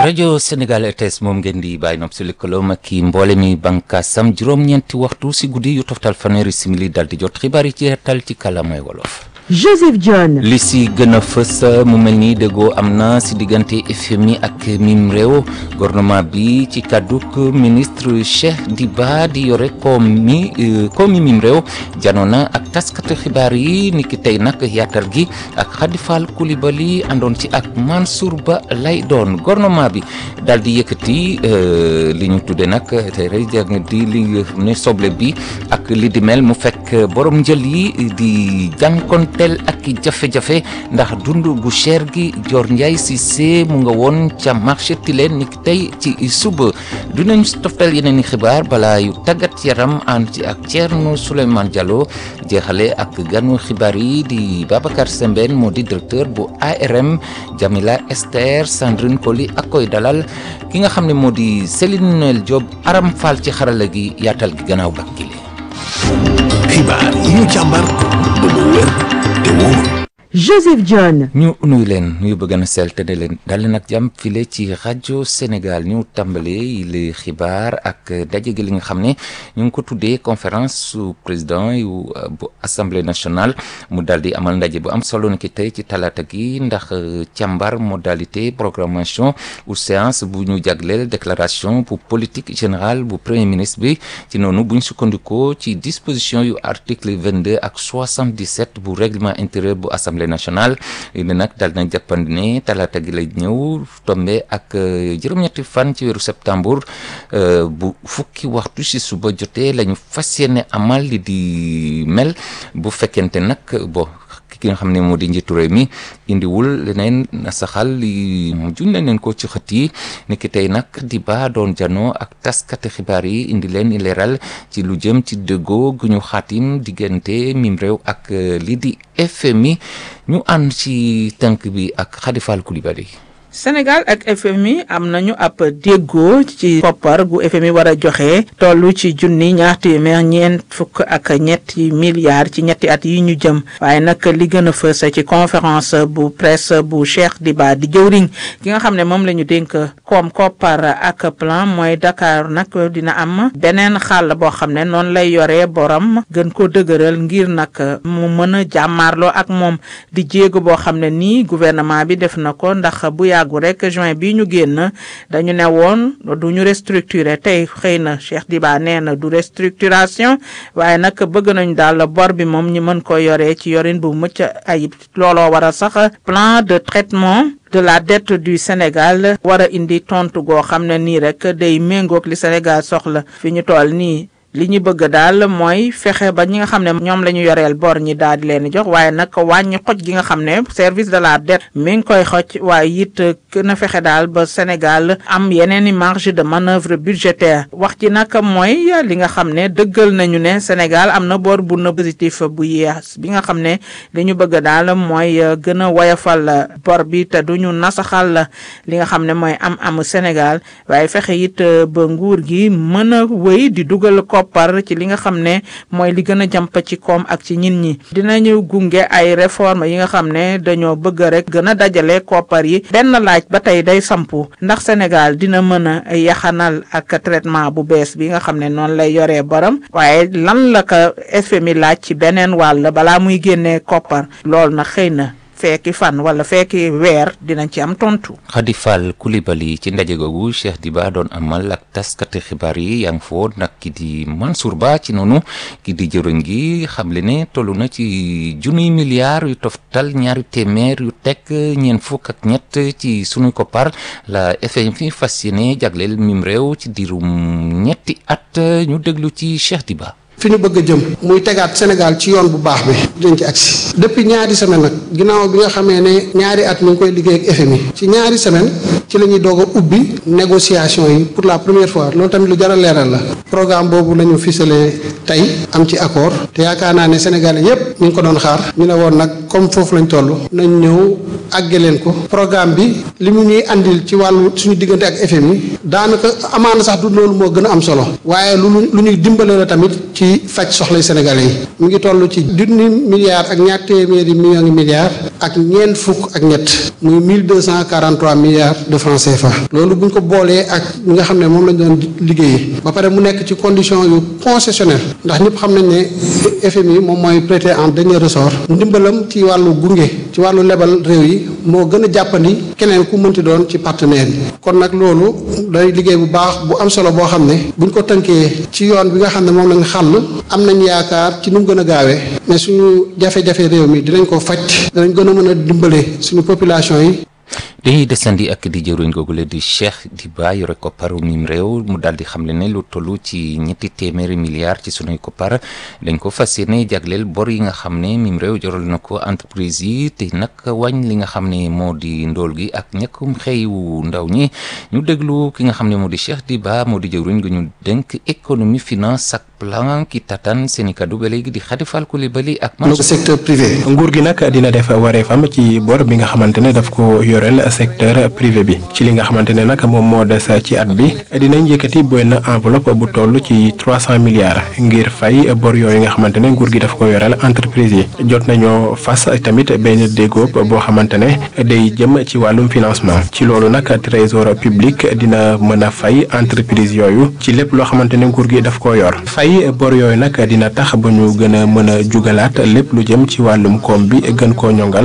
rajo Sénégal RTS moom ngeen di bàyyi nopp si lëkkaloom ak i mboole mi bànkaasam juróom-ñeenti waxtu si guddi yu toftal fanweeri simili dal di jot xibaar yi ci tal ci kàllaamay wolof. Joseph John. li si gën a fës mu mel ni déggoo am na si diggante FMI ak mim réew gouvernement bi ci kàdduk ministre Cheikh Diba di yore koom mi koom mi mim réew janoo na ak taskatu xibaar yi ni ki tey nag yaatal gi ak Khady Fall Coulibaly àndoon ci ak Mansour Ba lay doon gouvernement bi daal di yëkkati li ñu tudde nag tey rek di li nga xam ne soble bi ak li di mel mu fekk borom njël yi di jànkoon tel ak jafe-jafe ndax dund gu cher gi Dior Ndiaye Cissé mu nga woon ca marché Tilène ni tey ci suba dinañ toftal yeneen i xibaar balaa yu tàggat yaram ànd ci ak Thierno Souleymane Diallo jeexale ak ganu xibaar yi di Babacar Sembène moo di directeur bu ARM Jamila Esther Sandrine Koli ak koy dalal ki nga xam ne moo di Céline Noël Diop Aram Fall ci xarala gi yaatal gi gannaaw bakkile xibaar yi ñu càmbar ba mu wér te wóor Joseph John. ñu nuyu leen nuyu bëgg na sell te ne leen dal leen ak jàmm file ci rajo Sénégal ñu tàmbalee li xibaar ak daje gi li nga xam ne ñu ngi ko tuddee conférence su président yu bu assemblée nationale mu daal di amal ndaje bu am solo ni ki tey ci talaata gi ndax càmbar modalité programmation ou séance bu ñu jagleel déclaration bu politique générale bu premier ministre bi ci noonu bu ñu sukkandikoo ci disposition yu article 22 ak 77 bu règlement intérieur bu assemblée national li nag daal na jàppandi ne talaata gi lay ñëw tombe ak juróom-ñetti fan ci weeru septembre bu fukki waxtu si suba jotee la ñu fas yéene amal li di mel bu fekkente nag bo ki nga xam ne moo di njiitu réew mi indiwul leneen saxal li juñ nañ leen ko ci xët yi ni ki tey nag di ba doon janoo ak taskati xibaar yi indi leen leeral ci lu jëm ci dëggoo gu ñu xaatim diggante mim réew ak li di FMI ñu ànd ci tënk bi ak Khady Fall Coulibaly Sénégal ak FMI am nañu ab déggoo ci koppar gu FMI war a joxe toll ci junni ñaar téeméer ñeent fukk ak ñetti milliards ci ñetti at yi ñu jëm waaye nag li gën a fës ci conférence bu presse bu Cheikh Diba di jëwriñ ki nga xam ne moom la ñu dénk koom koppar ak plan mooy Dakar nag dina am beneen xàll boo xam ne noonu lay yoree borom gën ko dëgëral ngir nag mu mën a jàmmaarloo ak moom di jéego boo xam ne nii gouvernement bi def na ko ndax bu yàgg gu rek juin bi ñu génn dañu ne woon du ñu restructurer tey xëy na Cheikh Diba nee na du restructuration waaye nag bëgg nañu daal bor bi moom ñi mën ko yoree ci yorin bu mucc ayib looloo war a sax plan de traitement de la dette du Sénégal war a indi tontu goo xam ne nii rek day méngoog li Sénégal soxla fi ñu toll nii li ñu bëgg daal mooy fexe ba ñi nga xam ne ñoom la ñu yoreel bor ñi daal di leen jox waaye nag wàññi xoj gi nga xam ne service de la dette mi ngi koy xoj waaye it gën a fexe daal ba Sénégal am yeneen i marge de manœuvre budgétaire wax ci nag mooy li nga xam ne dëggal nañu ne Sénégal am na bor bu na positif bu yees bi nga xam ne li ñu bëgg daal mooy gën a woyafal bor bi te duñu nasaxal li nga xam ne mooy am amu Sénégal waaye fexe it ba nguur gi mën a wéy di dugal ko par ci li nga xam ne mooy li gën a jàmp ci koom ak ci ñin ñi dinañu gunge ay réforme yi nga xam ne dañoo bëgg rek gën a dajale koppar yi benn laaj ba tey day sampu ndax Sénégal dina mën a yaxanal ak traitement bu bees bi nga xam ne noonu lay yoree borom waaye lan la ko FMI laaj ci beneen wàll balaa muy génnee koppar loolu nag xëy na fekki fan wala fekki weer dinañ ci am tontu. Khady Fall Coulibaly ci ndaje googu Cheikh Diba doon amal ak taskati xibaar yi yaa ngi foo nag ki di Mansour Ba ci noonu ki di jëriñ gi xamle ne toll na ci junniy milliards yu toftal ñaari téeméer yu teg ñeent fukk ak ñett ci sunuy koppar la FMI fas yéene jagleel mim réew ci diirum ñetti at ñu déglu ci Cheikh Diba. fi ñu bëgg a jëm muy tegaat Sénégal ci yoon bu baax bi dinañ ci agsi depuis ñaari semaine nag ginnaaw bi nga xamee ne ñaari at ñu ngi koy liggéey ak FMI ci ñaari semaine ci la ñuy doog a ubbi négociation yi pour la première fois loolu tamit lu jar a leeral la programme boobu la ñu ficelé tey am ci accord te yaakaar naa ne Sénégalais yépp ñu ngi ko doon xaar ñu ne woon nag comme foofu lañ toll nañ ñëw àgge leen ko programme bi li mu ñuy andil ci wàllu suñu diggante ak FMI daanaka amaana sax du loolu moo gën a am solo waaye lu lu ñuy dimbale la tamit ci ci faj soxlay sénégalais yi mu ngi toll ci junni milliards ak ñaar téeméeri millions ngi milliards ak ñeent fukk ak ñett muy mille deux cent quarante trois milliards de francs CFA loolu bu ñu ko boolee ak ñi nga xam ne moom lañ doon liggéey ba pare mu nekk ci condition yu concessionnel ndax ñëpp xam nañ ne FMI moom mooy prêter en dernier ressort ndimbalam ci wàllu gunge ci wàllu lebal réew yi moo gën a jàppandi keneen ku mënti doon ci partenaire yi kon nag loolu day liggéey bu baax bu am solo boo xam ne buñ ko tënkee ci yoon bi nga xam ne moom lañ xàll am nañ yaakaar ci nu mu gën a gaawee mais suñu jafe-jafe réew mi dinañ ko faj dinañ gën a mën a dimbale suñu population yi dañuy desandi ak di jëruñ googule di Cheikh Diba yore kopparu mim réew mu daal di xamle ne lu toll ci ñetti téeméeri milliards ci sunuy koppar dañ ko fas yéene jagleel bor yi nga xam ne mim réew joral na ko entreprise yi te nag wàññ li nga xam ne moo di ndóol gi ak ñàkkum xëyu ndaw ñi ñu déglu ki nga xam ne moo di Cheikh Diba moo di jëruñ gu ñu dénk économie finance ak plan ki tatan seen i kaddu ba léegi di Khadifal Coulibaly ak man secteur privé nguur gi nag dina def wareefam ci bor bi nga xamante ne daf ko yoreel secteur privé bi ci li nga xamante ne nag moom moo des ci at bi dinañ yëkkati benn enveloppe bu toll ci trois cent milliards ngir fay bor yooyu nga xamante ne nguur gi daf ko yoreel entreprise yi jot nañoo fas tamit benn déggoo boo xamante ne day jëm ci wàllum financement ci loolu nag trésor public dina mën a fay entreprise yooyu ci lépp loo xamante ne nguur gi daf ko yor fay bor yooyu nag dina tax ba ñu gën a mën a jugalaat lépp lu jëm ci wàllum koom bi gën koo ñongal